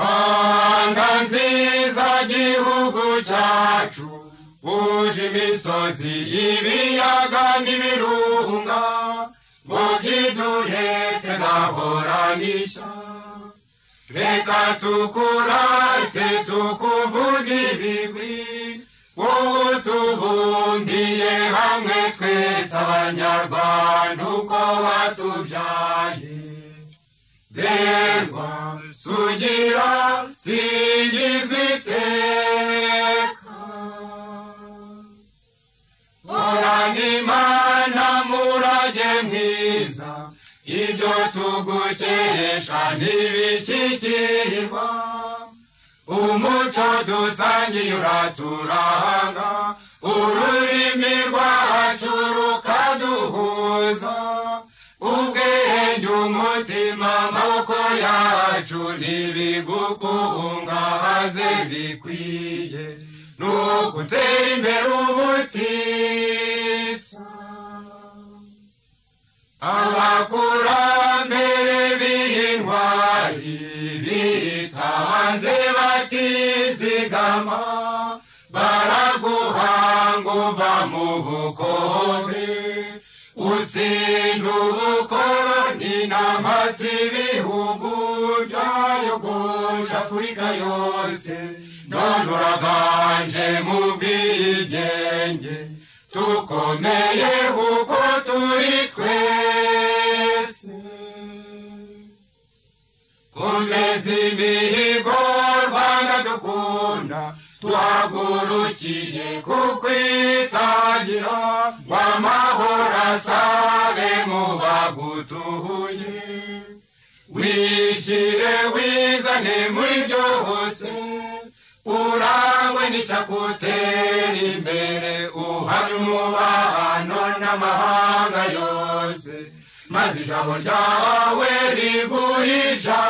rwanda nziza gihugu cyacu buje imisozi ibiyaga n'ibirunga ngo byiduhetse ntahoranisha reka tukurate tukuvuga ibigwi wowe utubumbiye hamwe twese abanyarwanda uko watubyaye berwa sugira singizwa iteka horana imana murage mwiza ibyo tugukeresha ntibishyikirirwa umuco dusangiye uraturanga ururimi rwacu rukaduhuza ubwenge umutima amaboko yacu ntibigukungahaze bikwiye ni ugutera imbere ubutitsa abakurambere b'intwari bitanze batizigama baraguhanga uva mu bukombe utsinda ubukoroni n'amatsi ibihugu byayogoje afurika yose none uraganje mu bwigenge tukomeye kuko turi twese komeza imihigo rwanda dukunda twagurukiye kukwitangira ngo amahoro asabe mu bagutuye wishyire wizane muri byose urangwe n'icyakutera imbere uhari umubano n'amahanga yose maze ijabo ryawe riguhe ijana